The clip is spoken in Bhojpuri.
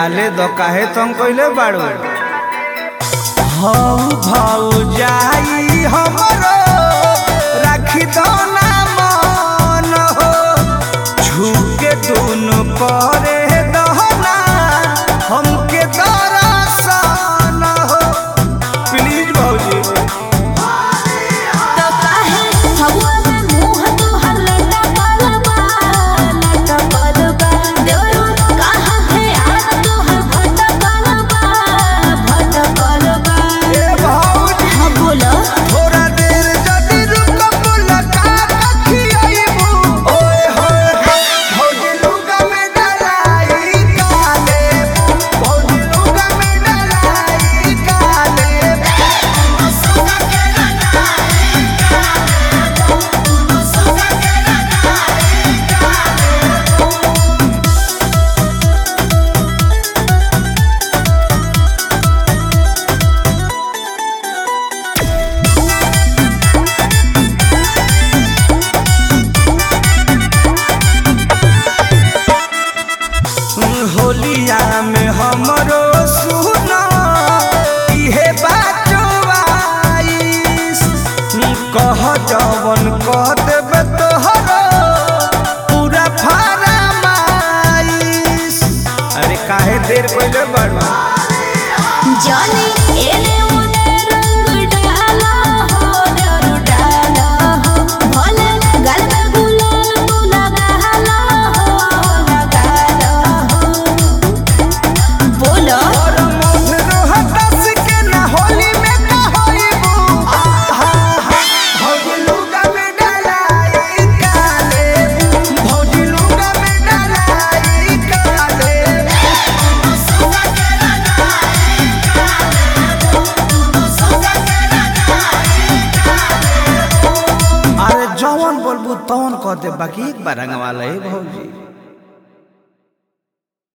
डाले दो काहे तुम कइले बाड़ू हौ भौ जाई हमरो राखी दो ना मन हो झुके दोनों करे दहना हमके दरसन हो प्लीज भौजी तो काहे हवा में मुंह तोहर लटकल बा लटकल बा देवरू कहाँ है आन तोहर भटकल बा भटकल बा ए भौजी हाँ बोलो थोड़ा देर जदी रुक मुलाकात खियाइबू ओए होए भौजी लुगा में डलाई काले भौजी लुगा में डलाई काले होलिया में हमरो सुना इहे बाचवाइस कह जवन कह देबे तोहरो पूरा फरमाइश अरे काहे देर कइले बड़वा जाने एने ओने रंग डाला हो देवरू डाला हो भले गल में गुलाल तू लगाला हो लगाला हो बोलो और मोह रोहतस के ना होली में का होइबू आहा भौजी लुगा में डलाई काले भौजी लुगा में डलाई काले अरे जवन बोलबू तवन कह दे बाकी एक बार रंगवा ले भौजी